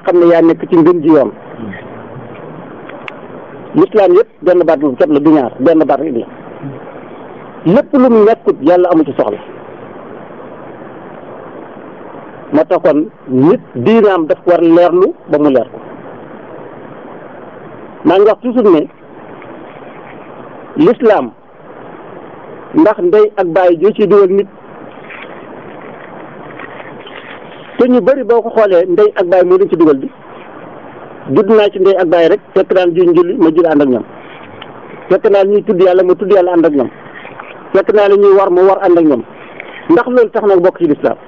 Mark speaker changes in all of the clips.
Speaker 1: xam ne yaa nekk ci ngën ji yoon l'islam yëpp benn baat bu képp la du ñaar benn baat rek la lépp lu mu nekkut yàlla amu ci soxla moo tax kon nit diinaam daf ko war leerlu ba mu leer ko maa ngi wax toujours ne l'islam ndax ndey ak bàyyi joo ci dugal nit te ñu bëri boo ko xoolee ndey ak bàyyi moo leen ci dugal bi judd naa ci ndey ak bàyyi rek fekk naan juñ julli ma julli ànd ak ñoom fekk naa ñuy tudd yàlla ma tudd yàlla ànd ak ñoom fekk naa la ñuy war ma war ànd ak ñoom ndax loolu tax na bokk ci lislaam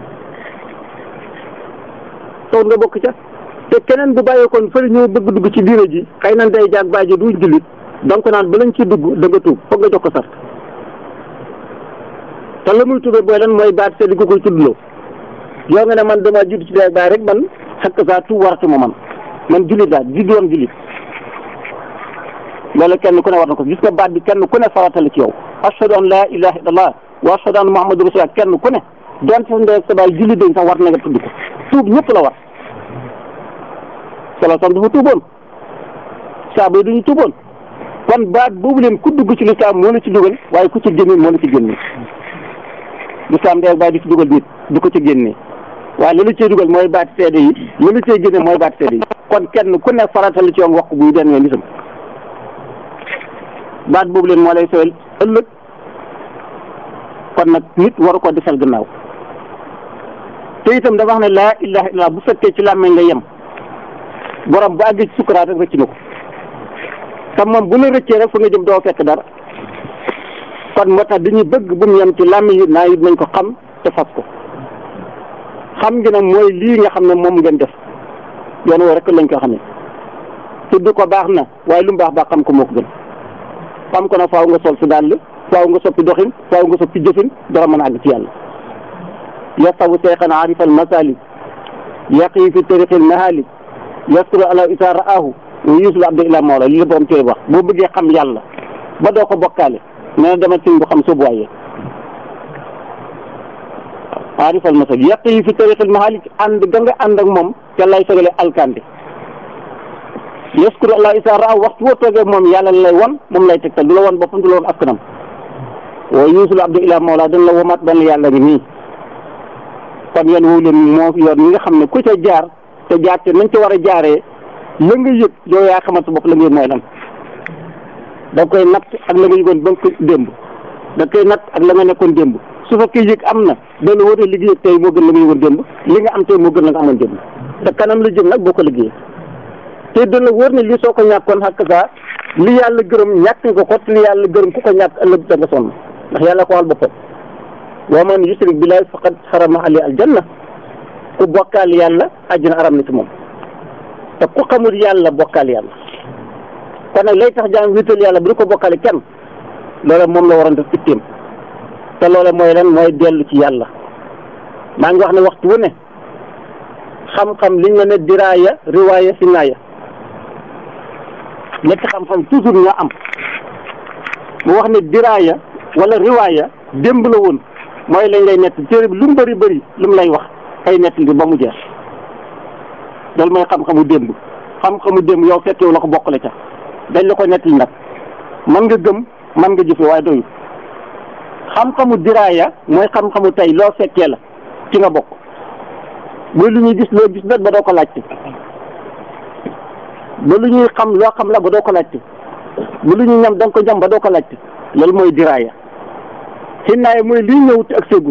Speaker 1: taw nga bokk ca te keneen bu bàyyeekoon fële ñëw bëgg dugg ci diina ji xëy na ndey jaag bàyyi ji duñ jullit donc naan ba lañ ciy dugg da nga tuub foog nga jox ko sart te la muy tuubee booy lan mooy baat seet di ko koy tuddloo yow nga ne man dama judd ci ndey ak bàyyi rek man xakk saa tuub waratuma man man jullit laa di doon jullit loolu kenn ku ne war na ko gis nga baat bi kenn ku ne farata la ci yow ashhadu an laa ilaha illallah wa ashhadu anna muhammadu rasulullah kenn ku ne donte sa ndey ak sa baay jullit dañ sax war na nga tudd ko tuub ñëpp la war sala sam dafa tuuboon saaba yi duñu tuuboon kon baat boobu leen ku dugg ci lislaam moo la ci dugal waaye ku ci génne moo la ci génne lislaam ndey ak baay di ci dugal nit du ko ci génne waaye li la cee dugal mooy baat seede yi li la cee génne mooy baat seede yi kon kenn ku ne farata la ci yoon wax ko buy den wee lisam baat boobu leen moo lay sowel ëllëg kon nag nit waru ko desal gannaaw te itam dafa wax ne laa ilaha illallah bu fekkee ci làmmeñ la yem borom bu àggee ci sukkuraat rek rëcc na ko te moom bu la rëccee rek fu nga jëm doo fekk dara kon moo tax dañuy bëgg bu mu yem ci làmmeñ yi naa it nañ ko xam te fas ko xam ngi nag mooy lii nga xam ne moom ngeen def yoon woo rek lañ ko xamee tudd ko baax na waaye lu mu baax baax xam ko moo ko gën xam ko nag faaw nga sol si dàll faaw nga soppi doxin faaw nga soppi jëfin dara mën a àgg ci yàlla yasabu seexan arifa al masalik yaqi fi tariqi al mahalik yasturu ala isa raahu wa yusul abda ila mawla li la borom téere wax boo bëggee xam yàlla ba doo ko bokkaale nee na demal sin bu xam soobu waaye arifal masal yàq yi fi tariqil mahalik ànd ga nga ànd ak moom te lay sagale alkande yaskuru allah isa raa waxtu boo toogee moom yàlla lay won moom lay tegtal du la won boppam du la won askanam wa yusul abdu ila mawla dañ la womaat benn yàlla ngi nii kon yoon woowu leen moo yoon yi nga xam ne ku ca jaar te jaar te nañ ca war a jaaree la nga yëg yow yaa xamal sa bopp la nga yëg mooy lan da koy natt ak la nga yëgoon ba nga ko démb da koy natt ak la nga nekkoon démb su fekkee yëg am na dana wóote liggéey tey moo gën la nga yëgoon démb li nga am tey moo gën la nga amoon démb te kanam la jëm nag boo ko liggéeyee te dana wóor ne lii soo ko ñàkkoon xakk saa li yàlla gërëm ñàkk nga ko te li yàlla gërëm ku ko ñàkk ëllëg da nga sonn ndax yàlla ko wal boppam wa man yushrik billahi faqad harama ali aljanna ku bokkaal yàlla àjjana aram na ci moom te ku xamul yàlla bokkaal yàlla kon nag lay tax jaam wéetal yàlla bu du ko bokkaale kenn loola moom la waroon def itteem te loola mooy lan mooy dellu ci yàlla maa ngi wax ne waxtu wu ne xam-xam liñ la ne diraaya riwaaya sinaaya ñetti xam-xam toujours ñoo am mu wax ne diraaya wala riwaaya démb la woon mooy lañ lay nett téere bi lu mu bëri bëri lu mu lay wax ay nett li ba mu jeex loolu mooy xam-xamu démb xam-xamu démb yow fekk yow la ko bokkale ca dañ la ko nett li nag mën nga gëm mën nga jëfe waaye doyu xam-xamu diraaya mooy xam-xamu tey loo fekkee la ci nga bokk ba lu ñuy gis loo gis nag ba doo ko laajte ba lu ñuy xam loo xam la ba doo ko laajte ba lu ñuy ñam da nga ko ñam ba doo ko laajte loolu mooy diraaya xinnaaya mooy lii ñëw te ak seegut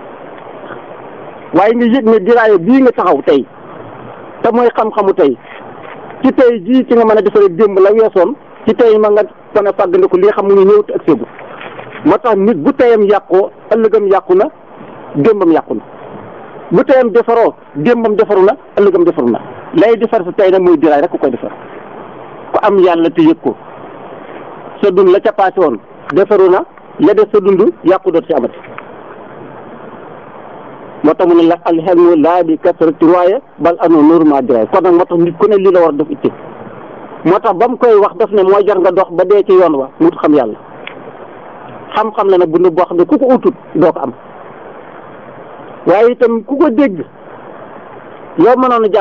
Speaker 1: waaye nga yëg ne diraaya bii nga taxaw tey te mooy xam-xamu tey ci tey jii ci nga mën a defaree démb la weesoon ci tey ma nga mën a fàggandiku lii xam mu ngi ñëw te ak seegut moo tax nit bu teyam yàqoo ëllëgam yàqu na démbam yàqu na bu teyam defaroo démbam defaru na ëllëgam defaru na lay defar sa tey nag muy diraay rek ku koy defar ku am yàlla te yëg ko sa dund la ca paase woon defaru na la def sa dund yàqu doot ci amati moo tax mu ne la alxelmu laa bi kasrati riwaaya bal anu nuuru ma diraay kon nag moo tax nit ku ne lii la war a def itte moo tax ba mu koy wax daf ne mooy jar nga dox ba dee ci yoon wa mut xam yàlla xam-xam la nag bu boo xam ne ku ko utut doo ko am waaye itam ku ko dégg yow mënoon a jàpp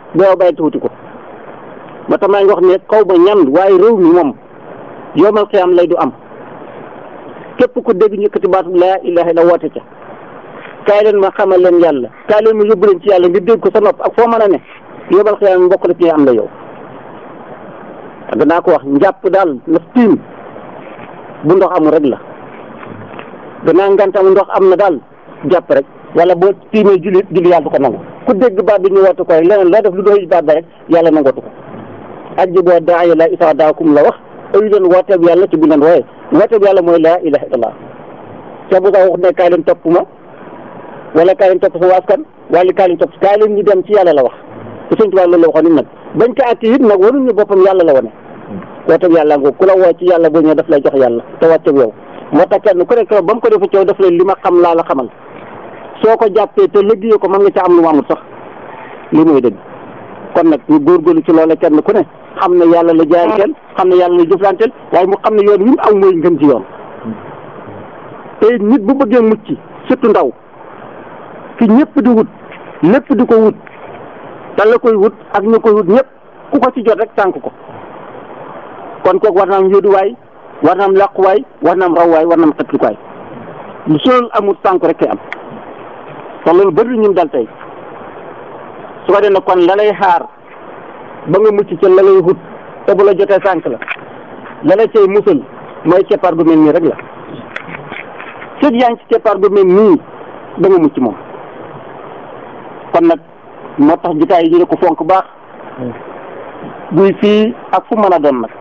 Speaker 1: doo bàyyi tuuti ko ba tax maa ngi wax ne kaw ba ñan waaye réew mi moom yomal xiyam lay du am képp ku dégg ñu yëkkati baatu laa ilaha illa woote ca kaay leen ma xamal leen yàlla kaay leen ma yóbbu leen ci yàlla nga dégg ko sa nopp ak foo mën a ne yomal xiyam mbokk la ci am la yow ak naa ko wax njàpp daal na tiim bu ndox amul rek la danaa ngantam ndox am na daal jàpp rek wala boo tiimee julli julli yàlla du ko nangu ku dégg baat bi ñu woote ko rek leneen loo def lu doy baat ba rek yàlla nangootu ko ajji boo daaya la isaa daakum la wax ayu leen wooteeb yàlla ci bu leen wooye wooteeb yàlla mooy laa ilaha illallah te bu sax wax ne kaay leen topp ma wala kaay leen topp sama askan wala kaay leen topp kaay leen ñu dem ci yàlla la wax te sëñ Tuubaa loolu la waxoon nit nag bañ ko àtte it nag waruñu boppam yàlla la wane wooteeb yàlla nga ku la woo ci yàlla boo ñëwee daf lay jox yàlla te wàcceeg yow moo tax kenn ku nekk ba mu ko defu ci yow daf leen li ma xam laa la xamal soo ko jàppee te liggéeyee ko mën nga ca am lu mu amul sax li muy dëgg kon nag ñu góorgóorlu ci loola kenn ku ne xam ne yàlla la jaayanteel xam ne yàlla la jëflanteel waaye mu xam ne yoon wi mu aw mooy ngën ci yoon te nit bu bëggee mucc surtout ndaw fi ñëpp di wut lépp di ko wut te la koy wut ak ñu koy wut ñëpp ku ko ci jot rek tànk ko kon kooku war na am yóoduwaay war na am làquwaay war na am rawwaay war na am xetlukaay lu sool amul tànk rek kay am te loolu bëri ñun dal tey su ko defee kon la lay xaar ba nga mucc ca la lay wut te bu la jotee sànk la la la cay musal mooy keppaar gu mel nii rek la sëg yaa ngi ci keppaar gu mel nii da nga mucc moom kon nag moo tax jitaay yi ñu ne ko fonk baax buy fii ak fu mën a doon nag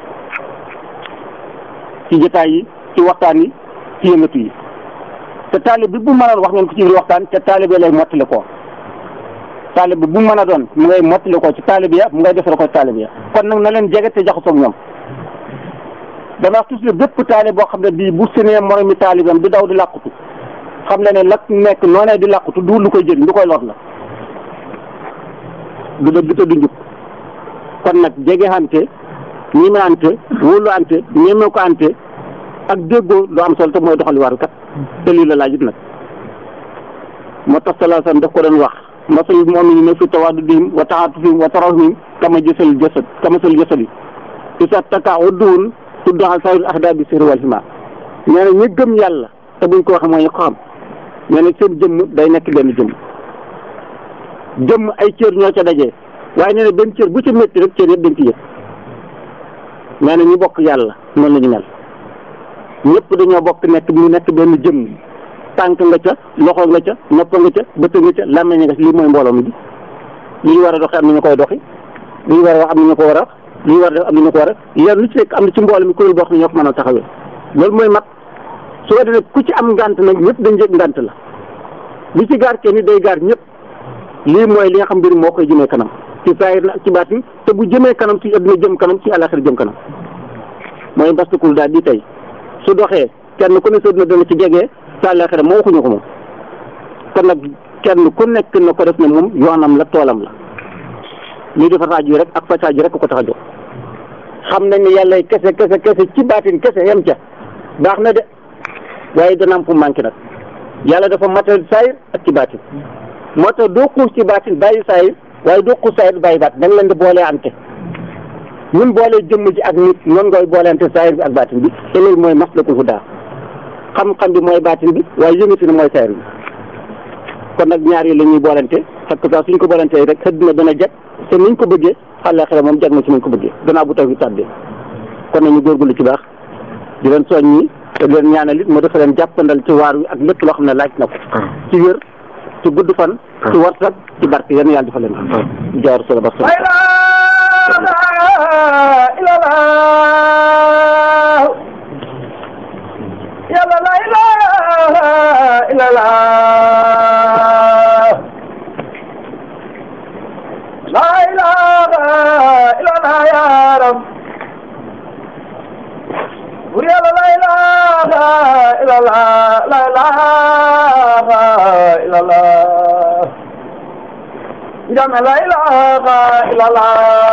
Speaker 1: ci jitaay yi ci waxtaan yi ci yëngatu yi te taalib bi bu mënoon wax ngeen ko ci biir waxtaan te taalib lay mottali ko taalib bi bu mën a doon mu ngay mottali ko ci taalib ya mu ngay defal ko ci taalib ya kon nag na leen jege te jaxasoo ak ñoom dama wax toujours bépp taalib boo xam ne bii bu senee moromi taalibam di daw di làqutu xam le ne la nekk noonee di làqutu du lu koy jëriñ lu koy lor la du dëgg te du njub kon nag jege ante ñime ante wóolu ante ñeme ko ante ak déggoo lu am solo te mooy doxali waru kat te lii la laajut nag moo tax salaa sallam daf ko doon wax masalul mu'minina fi tawaddudihim wa ta'atufihim wa tarahumihim kama jësal jasad kama sal jasadi isa taka udduwun tuddoxal sayul ahda bi sirri wal hima nee na ñi gëm yàlla te buñ ko waxee mooy ñu ko xam nee na seen jëmm day nekk benn jëmm jëmm ay cër ñoo ca dajee waaye nee na benn cër bu ca métti rek cër yëpp dañ ci yëg nee na ñu bokk yàlla noonu la ñu mel ñëpp dañoo bokk nekk mu nekk benn jëmm tànk nga ca loxo nga ca nopp nga ca bët nga ca làmmeñ nga ca lii mooy mbooloo mi bi li ñu war a doxee am na ñu koy doxi li ñu war a wax am na ñu ko war a wax li ñu war a def am na ñu ko war a yéen lu ci nekk am na ci mbooloo mi kuréel boo xam ne ñoo ko mën a taxawee loolu mooy mat su ko defee ku ci am ngant nag ñëpp dañ yëg ngant la li ci gaar kenn day gaar ñëpp lii mooy li nga xam mbir moo koy jëmee kanam ci saahir na ak ci baatin te bu jëmee kanam ci adduna jëm kanam ci àllaxira jëm kanam mooy mbastukul daal di tey su doxee kenn ku ne sa adduna dana ci jegee sa àllaxira moo waxuñu ko moom kon nag kenn ku nekk na ko def ne moom yoonam la toolam la lii di fasaaj yi rek ak fasaaj yi rek ko tax a jóg xam nañ ne yàlla kese kese kese ci baatin kese yem ca baax na de waaye dana am fu manqué nag yàlla dafa matal saayir ak ci baatin moo tax doo xuus ci baatin bàyyi saayir waaye doo xuus saayir bàyyi baatin da nga leen di boolee ante ñun boolee jëmm ji ak nit noonu ngay booleante saayir bi ak baatin bi te loolu mooy maslakul hudaa xam-xam bi mooy baatin bi waaye yëngati na mooy saayir bi kon nag ñaar yi la ñuy boolante parce que suñ ko boolante rek xëdd na dana jag te niñ ko bëggee àllaaxira moom jag na ci niñ ko bëggee danaa bu taw bi tàbbee kon nañu góorgóorlu ci baax di leen soññi te di leen ñaanal it mu dafa leen jàppandal ci waar wi ak lépp loo xam ne laaj na ko ci wér ci gudd fan ci warsak ci barke yéen yàlla dafa leen jaar solo ba solo
Speaker 2: yàlla la ilaha illallah la ilaha illallah ya rab bur yàlla la ilaha illallah la ilaha illallah jame la ilaha illallah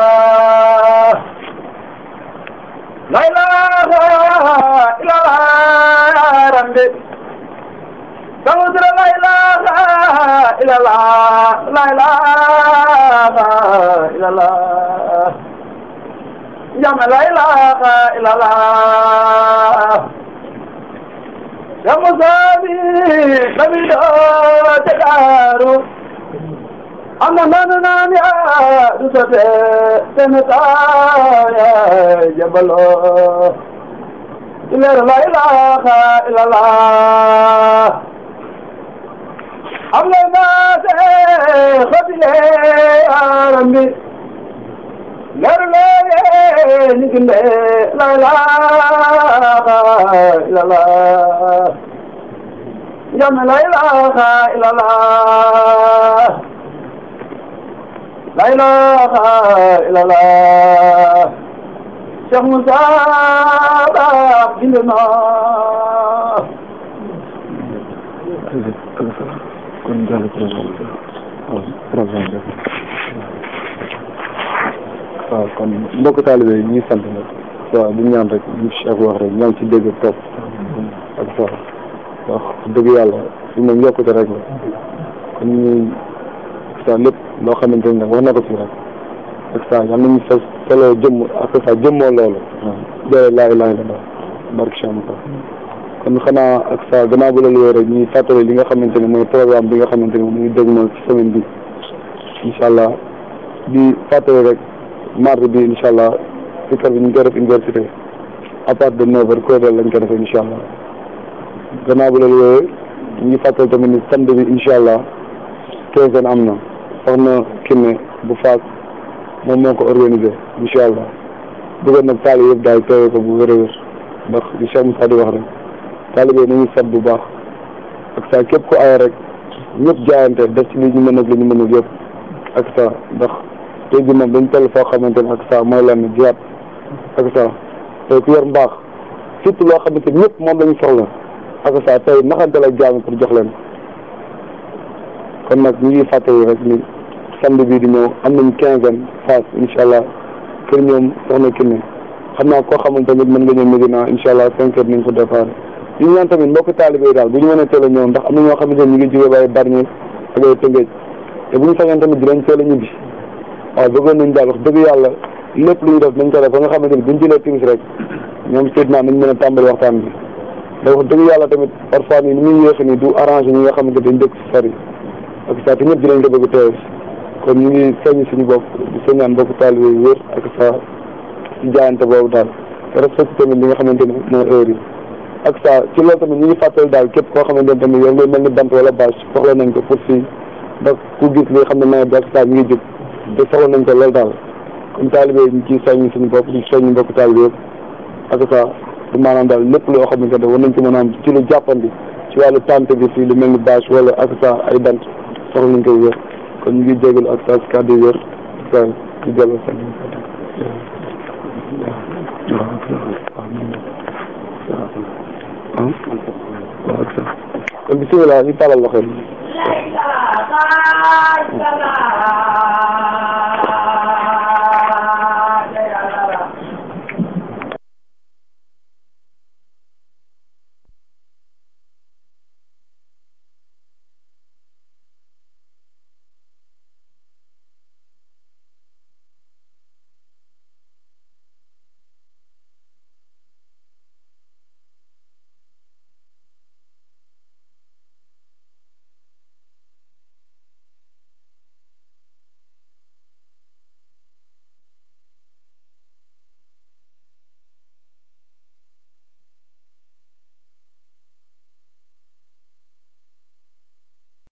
Speaker 2: la ilaha illallah rambe Samudra la ilaha illallah la ilaha jàmm la ilaha illallah ya Musa bi nabi doo te daaru am na nanu naan ya du sote ten taaya jabalo ileer la ilaha illallah am na naase xotile arambi leer leer ni ginde la ilaha illallah jam la ilaha illallah la ilaha illallah Cheikh Moussa Ba bind na
Speaker 3: kon jàll programme waaw kon mbokk taalibe yi ñu ngi sant nag waaw bu ñaan rek ñu Cheikh wax rek ñoo ngi ci dégg topp ak sa wax dëgg yàlla fi moom yokkute rek la kon ñu sa lépp loo xamante ni nag wax na ko fi rek ak sa yal nañu sa solo jëmm ak sa jëmmoo loolu dee laa ilaaha illallaah barke Cheikh Moussa kon xanaa ak sa gannaaw bu la luyee rek ñuy fàttali li nga xamante ne mooy programme bi nga xamante ne muy dégg moom ci semaine bi incha allah di fàttali rek mardi bi incha allah si kër bi ñu koy def université à partir de neuf heures kuréel lañ ko defee incha allah gannaaw bu la luyee ñu ngi fàttali tamit ni samedi bi incha allah quinzaine am na soxna Kiné bu Faas moom moo ko organisé incha allah bëggoon nag taali yëpp daal teewee ko bu wér a wér ndax li Cheikh Moussa di wax rek taalibe nañu sat bu baax ak saa képp ku ay rek ñëpp jaayante def ci li ñu mën ak li ñu mënul yëpp ak saa ndax tey jii moom dañ toll foo xamante ne ak saa mooy lenn jiyaat ak saa tey ku yor mbaax surtout loo xamante ne ñëpp moom lañu soxla ak saa tey naxante la jaami pour jox leen kon nag ñu ngi fàttali rek ni samedi bii di ñëw am nañ quinzaine phase incha allah kër ñoom soxna Kiné xam naa koo xamante tamit mën nga ñëw Medina incha allah cinq heures nañ ko départ ñu ñaan tamit mbokk taalibe yi daal bu ñu mënee teel a ñëw ndax am na ñoo xamante ne ñu ngi jógee ba ay Bargny ak ay Tëngéej te bu ñu sañoon tamit dinañ teel a ñibbi waaw bëggoon nañ daal wax dëgg yàlla lépp lu ñu def nañ ko def ba nga xamante ni buñ jëlee timis rek ñoom Seydina nañ mën a tàmbali waxtaan bi da wax dëgg yàlla tamit parfois nii ni muy yéexe nii du arrangé ñi nga xamante dañ dëkk si sori ak saa te ñëpp dinañ ko bëgg teew kon ñu ngi soññ suñu bopp di soññaan mbokk taalibe yi wér ak sa ci jaayante boobu daal te respecté tamit li nga xamante ne mooy heure yi ak saa ci loolu tamit ñu ngi fàttali daal képp koo xamante ne tamit yow ngay mel ni bant wala bâche soxla nañ ko pour fii ndax ku gis li xam ne nawet bi ak saa mi ngi jóg te soxla nañ ko loolu daal comme taalibe yi ñu ciy soññ suñu bopp di soññ mbokk taalibe yëpp ak saa du maanaam daal lépp loo xamante ne war nañ ko mën a am ci lu jàppandi ci wàllu tante bi fii lu mel ni bâche wala ak saa ay bant soxla nañ koy wér kon ñu ngi jégalu ak saa si kàddu yi wér saa ci jëlal sa kon bisimilah ñu tàllal loxo yi